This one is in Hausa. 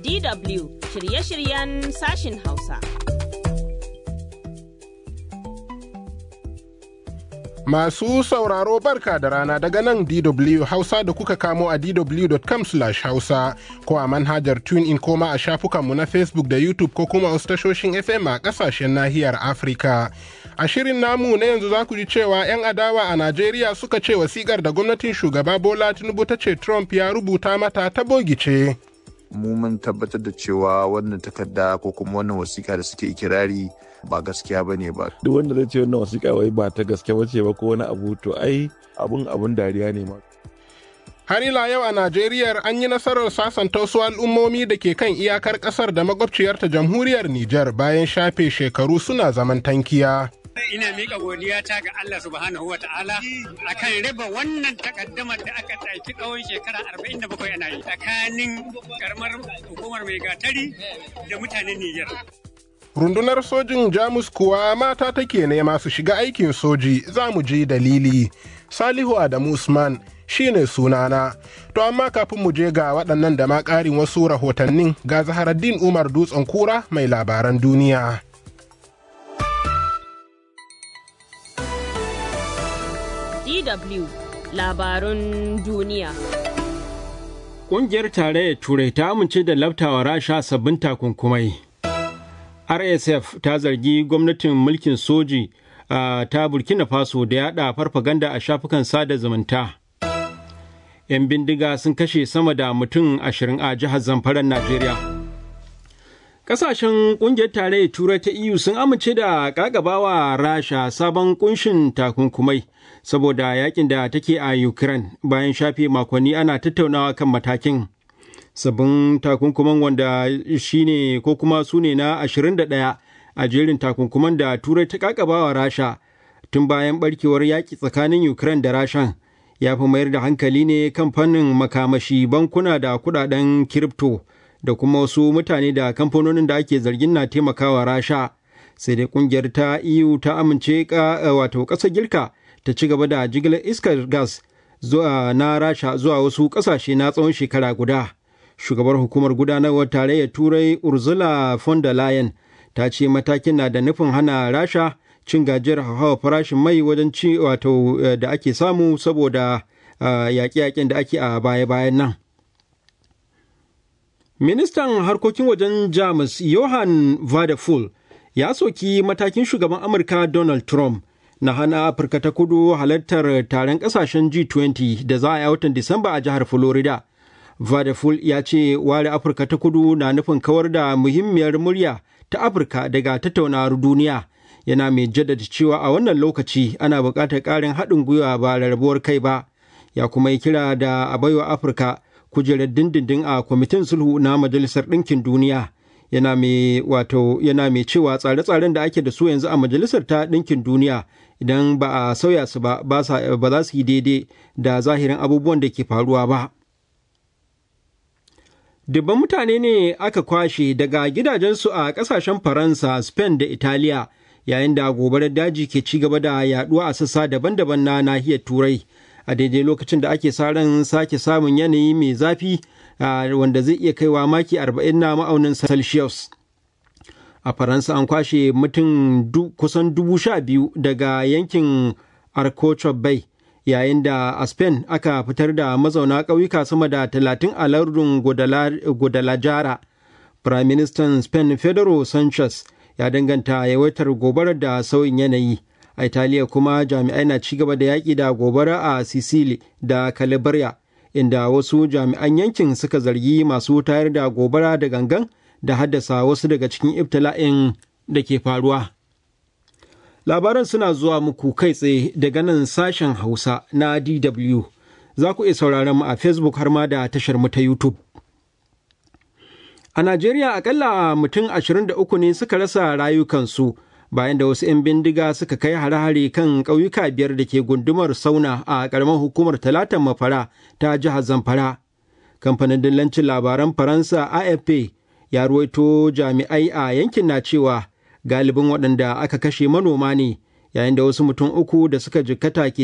DW shirye-shiryen sashin Hausa. Masu sauraro barka da rana daga nan DW Hausa da kuka kamo a dw.com hausa ko a manhajar TuneIn koma a shafukanmu na Facebook da YouTube ko kuma wasu tashoshin FM a ƙasashen nahiyar Afirka. A shirin namu na yanzu za ku ji cewa 'yan adawa a Najeriya suka ce wasikar da gwamnatin shugaba Bola Tinubu ta ce Trump ya rubuta mata ta bogice. mu mun tabbatar da cewa wannan takarda ko kuma wannan wasiƙa da suke ikirari ba gaskiya ba ne ba. Duk wanda zai ce wannan wasiƙa wai ba ta gaske bace ba ko wani abu to ai abun abun dariya ne ma. Har ila yau a Najeriya an yi nasarar sasanta wasu al'ummomi da ke kan iyakar ƙasar da makwabciyarta jamhuriyar Nijar bayan shafe shekaru suna zaman tankiya. ina miƙa godiya ta ga Allah subhanahu wa ta'ala akan riba wannan takaddamar da aka ɗauki tsawon shekara 47 ana yi tsakanin karamar hukumar mai gatari da mutanen Nijar. Rundunar sojin Jamus kuwa mata take nema su shiga aikin soji za mu ji dalili. Salihu Adamu Usman shine sunana. To amma kafin mu je ga waɗannan da ma ƙarin wasu rahotannin ga Zaharaddin Umar Dutsen Kura mai labaran duniya. DW labarun duniya. Ƙungiyar Tarayyar Turai ta amince da laftawa Rasha sabbin takunkumai. RSF ta zargi gwamnatin mulkin soji ta Burkina Faso da yada farfaganda a shafukan sada zumunta. 'Yan bindiga sun kashe sama da mutum ashirin a jihar Zamfaran Najeriya. Ƙasashen ƙungiyar tarayyar Turai ta EU sun amince da ƙagabawa Rasha sabon kunshin takunkumai. saboda yakin da take a Ukraine bayan shafe makonni ana tattaunawa kan matakin. Sabbin takunkuman wanda shine ko kuma su ne na 21 a jerin takunkuman da Turai ta kakabawa Rasha tun bayan barkewar yaƙi tsakanin Ukraine da Rashan ya fi mayar da hankali ne kan fannin makamashi bankuna da kudaden kiripto da kuma wasu mutane da kamfanonin da ake zargin na taimakawa Rasha. Sai dai kungiyar ta EU ta amince wato ƙasar Girka ta ci gaba da jigilar iskar gas zuwa na rasha zuwa wasu ƙasashe na tsawon shekara guda shugabar hukumar gudanarwar tarayyar turai ursula von der leyen ta ce matakin na da nufin hana rasha cin gajiyar hawa farashin mai wajen ci wato da ake samu saboda yaƙe-yaƙen da ake a baya-bayan nan ministan harkokin wajen jamus johan vadeful ya soki matakin shugaban amurka donald trump na hana Afirka ta kudu halartar taron kasashen G20 da za a yi watan Disamba a jihar Florida. Vadaful ya ce ware Afirka ta kudu na nufin kawar da muhimmiyar murya ta Afirka daga tattaunawar duniya. Yana mai jaddada cewa a wannan lokaci ana buƙatar ƙarin haɗin gwiwa ba rarrabuwar kai ba. Ya kuma yi kira da a baiwa Afirka kujerar dindindin a kwamitin sulhu na Majalisar Ɗinkin Duniya. Yana mai wato yana mai cewa tsare-tsaren da ake da su yanzu a Majalisar ta Ɗinkin Duniya idan ba a sauya su ba ba za su yi daidai da zahirin abubuwan da ke faruwa ba. Dubban mutane ne aka kwashe daga gidajensu a ƙasashen Faransa, Spain da Italiya yayin da gobarar daji ke ci gaba da yaduwa a sassa daban-daban na nahiyar Turai a daidai lokacin da ake sa ran sake samun yanayi mai zafi wanda zai iya kaiwa maki 40 na ma'aunin Celsius. a faransa an kwashe mutum kusan dubu sha biyu daga yankin arcochop bay yayin da a spain aka fitar da mazauna ƙauyuka sama da talatin a lardin guadalajara prime minister spain pedro sanchez ya danganta yawaitar gobarar da sauyin yanayi a italiya kuma jami'ai na ci gaba da yaƙi da gobara a sicily da calabria inda wasu jami'an yankin suka zargi masu tayar da gobara da gangan da haddasa wasu daga cikin ibtila'in da ke faruwa. Labaran suna zuwa muku kai tsaye daga nan sashen Hausa na DW. Za ku iya sauraron mu a Facebook har ma da tashar mu ta YouTube. A Najeriya akalla mutum 23 ne suka rasa rayukansu bayan da wasu 'yan bindiga suka kai hare-hare kan ƙauyuka biyar da ke gundumar sauna a ƙaramar hukumar talatan mafara ta jihar Zamfara. Kamfanin dillancin labaran Faransa AFP ya ruwaito jami'ai a yankin na cewa galibin waɗanda aka kashe manoma ne yayin da wasu mutum uku da suka jikkata ke